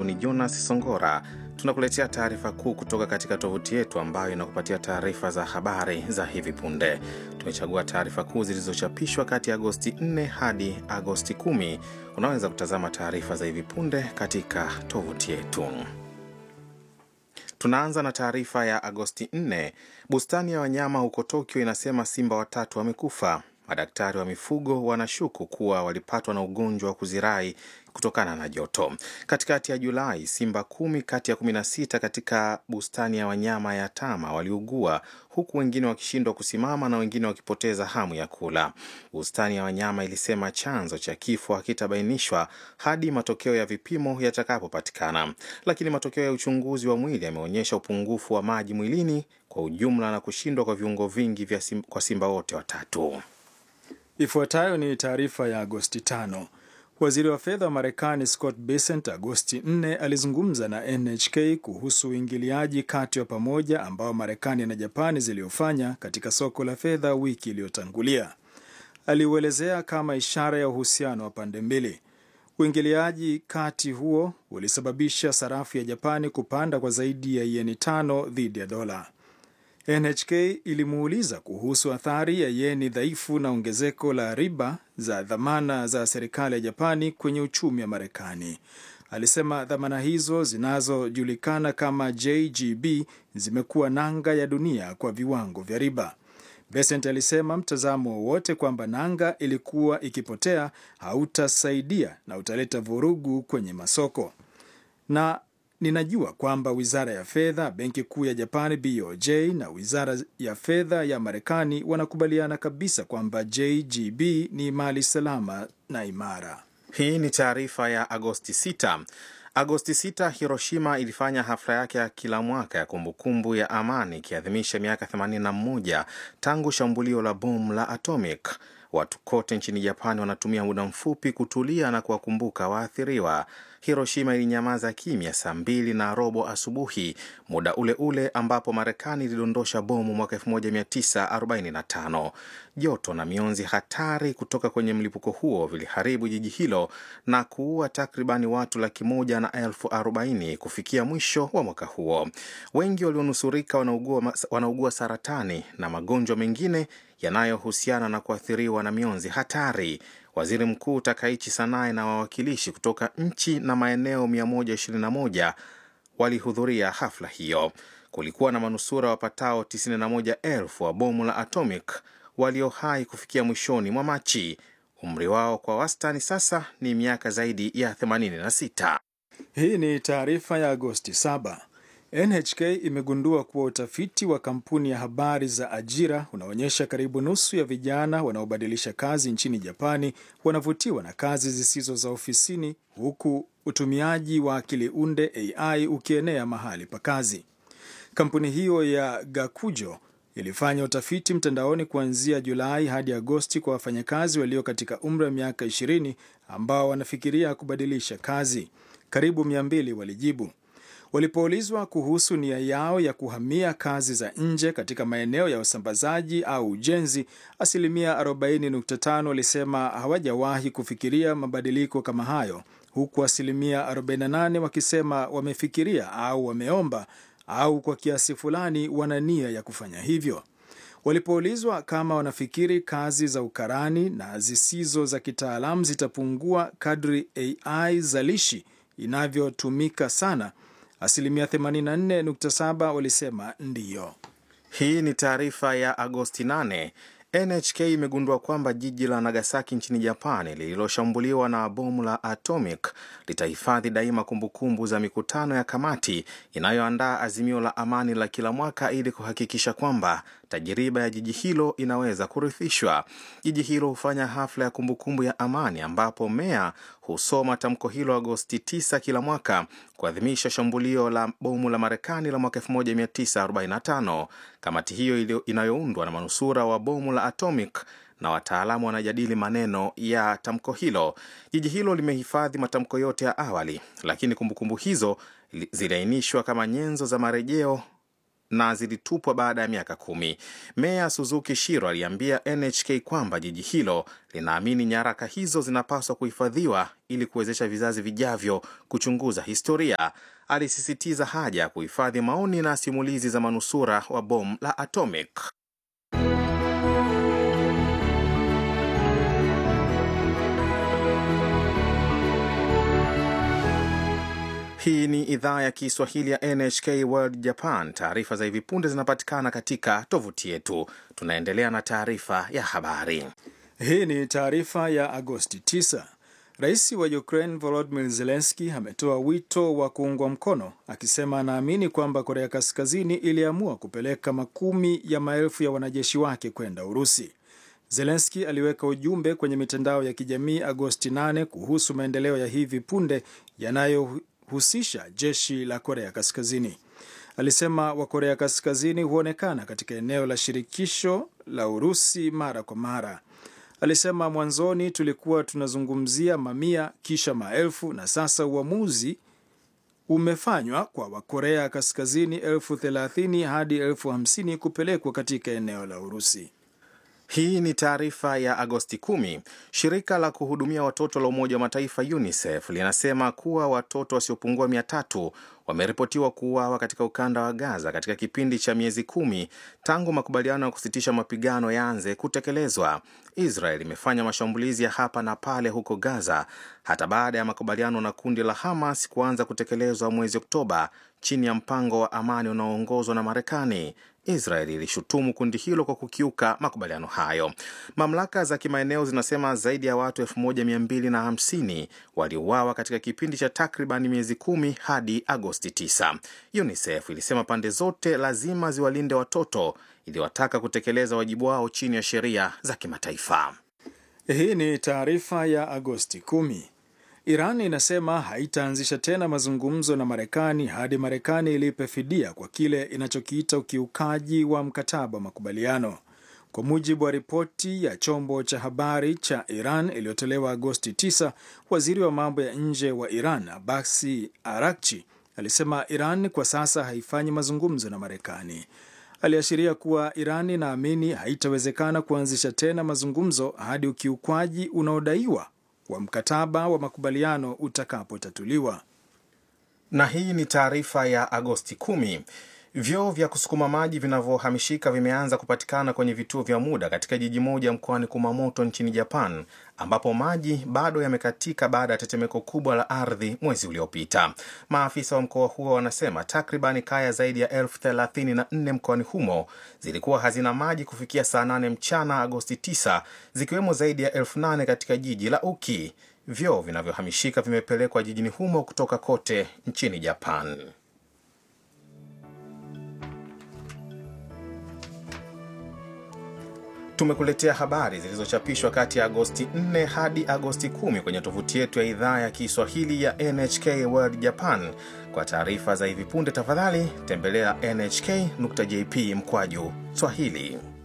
ni Jonas Songora. Tunakuletea taarifa kuu kutoka katika tovuti yetu ambayo inakupatia taarifa za habari za hivi punde. Tumechagua taarifa kuu zilizochapishwa kati ya Agosti 4 hadi Agosti 10. Unaweza kutazama taarifa za hivi punde katika tovuti yetu. Tunaanza na taarifa ya Agosti 4. Bustani ya wanyama huko Tokyo inasema simba watatu wamekufa. Madaktari wa mifugo wanashuku kuwa walipatwa na ugonjwa wa kuzirai kutokana na joto. Katikati ya Julai, simba kumi kati ya kumi na sita katika bustani ya wanyama ya Tama waliugua huku wengine wakishindwa kusimama na wengine wakipoteza hamu ya kula. Bustani ya wanyama ilisema chanzo cha kifo hakitabainishwa hadi matokeo ya vipimo yatakapopatikana, lakini matokeo ya uchunguzi wa mwili yameonyesha upungufu wa maji mwilini kwa ujumla na kushindwa kwa viungo vingi vya sim, kwa simba wote watatu. Ifuatayo ni taarifa ya Agosti 5. Waziri wa fedha wa Marekani Scott Bessent Agosti 4 alizungumza na NHK kuhusu uingiliaji kati wa pamoja ambao Marekani na Japani ziliofanya katika soko la fedha wiki iliyotangulia. Aliuelezea kama ishara ya uhusiano wa pande mbili. Uingiliaji kati huo ulisababisha sarafu ya Japani kupanda kwa zaidi ya yeni tano dhidi ya dola. NHK ilimuuliza kuhusu athari ya yeni dhaifu na ongezeko la riba za dhamana za serikali ya Japani kwenye uchumi wa Marekani. Alisema dhamana hizo zinazojulikana kama JGB zimekuwa nanga ya dunia kwa viwango vya riba. Besent alisema mtazamo wowote kwamba nanga ilikuwa ikipotea hautasaidia na utaleta vurugu kwenye masoko na Ninajua kwamba wizara ya fedha, benki kuu ya Japani BOJ na wizara ya fedha ya Marekani wanakubaliana kabisa kwamba JGB ni mali salama na imara. Hii ni taarifa ya Agosti 6. Agosti 6, Hiroshima ilifanya hafla yake ya kila mwaka ya kumbukumbu ya amani ikiadhimisha miaka 81 tangu shambulio la bomu la atomic. Watu kote nchini Japani wanatumia muda mfupi kutulia na kuwakumbuka waathiriwa. Hiroshima ilinyamaza kimya saa mbili na robo asubuhi, muda ule ule ambapo Marekani ilidondosha bomu mwaka 1945. Joto na mionzi hatari kutoka kwenye mlipuko huo viliharibu jiji hilo na kuua takribani watu laki moja na elfu arobaini kufikia mwisho wa mwaka huo. Wengi walionusurika wanaugua, wanaugua saratani na magonjwa mengine yanayohusiana na kuathiriwa na mionzi hatari. Waziri Mkuu Takaichi Sanae na wawakilishi kutoka nchi na maeneo 121 walihudhuria hafla hiyo. Kulikuwa na manusura wapatao 91,000 wa bomu la atomic walio hai kufikia mwishoni mwa Machi. Umri wao kwa wastani sasa ni miaka zaidi ya 86. Hii ni taarifa ya Agosti 7. NHK imegundua kuwa utafiti wa kampuni ya habari za ajira unaonyesha karibu nusu ya vijana wanaobadilisha kazi nchini Japani wanavutiwa na kazi zisizo za ofisini, huku utumiaji wa akili unde AI ukienea mahali pa kazi. Kampuni hiyo ya Gakujo ilifanya utafiti mtandaoni kuanzia Julai hadi Agosti kwa wafanyakazi walio katika umri wa miaka 20 ambao wanafikiria kubadilisha kazi. Karibu 200 walijibu. Walipoulizwa kuhusu nia yao ya kuhamia kazi za nje katika maeneo ya usambazaji au ujenzi, asilimia 40.5 walisema hawajawahi kufikiria mabadiliko kama hayo, huku asilimia 48 wakisema wamefikiria au wameomba au kwa kiasi fulani wana nia ya kufanya hivyo. Walipoulizwa kama wanafikiri kazi za ukarani na zisizo za kitaalamu zitapungua kadri AI zalishi inavyotumika sana asilimia 84.7 walisema ndiyo. Hii ni taarifa ya Agosti 8. NHK imegundua kwamba jiji la Nagasaki nchini Japani lililoshambuliwa na bomu la atomic litahifadhi daima kumbukumbu za mikutano ya kamati inayoandaa azimio la amani la kila mwaka ili kuhakikisha kwamba tajiriba ya jiji hilo inaweza kurithishwa. Jiji hilo hufanya hafla ya kumbukumbu ya amani ambapo meya husoma tamko hilo Agosti 9 kila mwaka kuadhimisha shambulio la bomu la Marekani la mwaka 1945. Kamati hiyo inayoundwa na manusura wa bomu la atomic na wataalamu wanajadili maneno ya tamko hilo. Jiji hilo limehifadhi matamko yote ya awali, lakini kumbukumbu hizo ziliainishwa kama nyenzo za marejeo na zilitupwa baada ya miaka kumi. Meya Suzuki Shiro aliambia NHK kwamba jiji hilo linaamini nyaraka hizo zinapaswa kuhifadhiwa ili kuwezesha vizazi vijavyo kuchunguza historia. Alisisitiza haja ya kuhifadhi maoni na simulizi za manusura wa bomu la atomic. Hii ni idhaa ya Kiswahili ya NHK World Japan. Taarifa za hivi punde zinapatikana katika tovuti yetu. Tunaendelea na taarifa ya habari. Hii ni taarifa ya Agosti 9. Rais wa Ukraine Volodymyr Zelensky ametoa wito wa kuungwa mkono, akisema anaamini kwamba Korea Kaskazini iliamua kupeleka makumi ya maelfu ya wanajeshi wake kwenda Urusi. Zelensky aliweka ujumbe kwenye mitandao ya kijamii Agosti 8 kuhusu maendeleo ya hivi punde yanayohusisha jeshi la Korea Kaskazini. Alisema Wakorea Kaskazini huonekana katika eneo la shirikisho la Urusi mara kwa mara. Alisema mwanzoni tulikuwa tunazungumzia mamia, kisha maelfu, na sasa uamuzi umefanywa kwa Wakorea Kaskazini elfu thelathini hadi elfu hamsini kupelekwa katika eneo la Urusi. Hii ni taarifa ya Agosti 10. Shirika la kuhudumia watoto la Umoja wa Mataifa UNICEF linasema kuwa watoto wasiopungua mia tatu wameripotiwa kuuawa katika ukanda wa Gaza katika kipindi cha miezi kumi tangu makubaliano ya kusitisha mapigano yaanze kutekelezwa. Israel imefanya mashambulizi ya hapa na pale huko Gaza hata baada ya makubaliano na kundi la Hamas kuanza kutekelezwa mwezi Oktoba chini ya mpango wa amani unaoongozwa na Marekani. Israel ilishutumu kundi hilo kwa kukiuka makubaliano hayo. Mamlaka za kimaeneo zinasema zaidi ya watu 1250 waliuawa katika kipindi cha takriban miezi kumi hadi Agosti 9. UNICEF ilisema pande zote lazima ziwalinde watoto, iliwataka kutekeleza wajibu wao chini ya sheria za kimataifa. Hii ni taarifa ya Agosti 10. Iran inasema haitaanzisha tena mazungumzo na Marekani hadi Marekani ilipe fidia kwa kile inachokiita ukiukaji wa mkataba wa makubaliano. Kwa mujibu wa ripoti ya chombo cha habari cha Iran iliyotolewa Agosti 9, waziri wa mambo ya nje wa Iran Abasi Arakchi alisema Iran kwa sasa haifanyi mazungumzo na Marekani. Aliashiria kuwa Iran inaamini haitawezekana kuanzisha tena mazungumzo hadi ukiukwaji unaodaiwa wa mkataba wa makubaliano utakapotatuliwa. Na hii ni taarifa ya Agosti 10. Vyoo vya kusukuma maji vinavyohamishika vimeanza kupatikana kwenye vituo vya muda katika jiji moja mkoani Kumamoto nchini Japan, ambapo maji bado yamekatika baada ya tetemeko kubwa la ardhi mwezi uliopita. Maafisa wa mkoa huo wanasema takribani kaya zaidi ya elfu thelathini na nne mkoani humo zilikuwa hazina maji kufikia saa 8 mchana Agosti 9, zikiwemo zaidi ya elfu nane katika jiji la Uki. Vyoo vinavyohamishika vimepelekwa jijini humo kutoka kote nchini Japan. Tumekuletea habari zilizochapishwa kati ya Agosti 4 hadi Agosti 10 kwenye tovuti yetu ya idhaa ya Kiswahili ya NHK World Japan. Kwa taarifa za hivi punde, tafadhali tembelea nhk.jp mkwaju Swahili.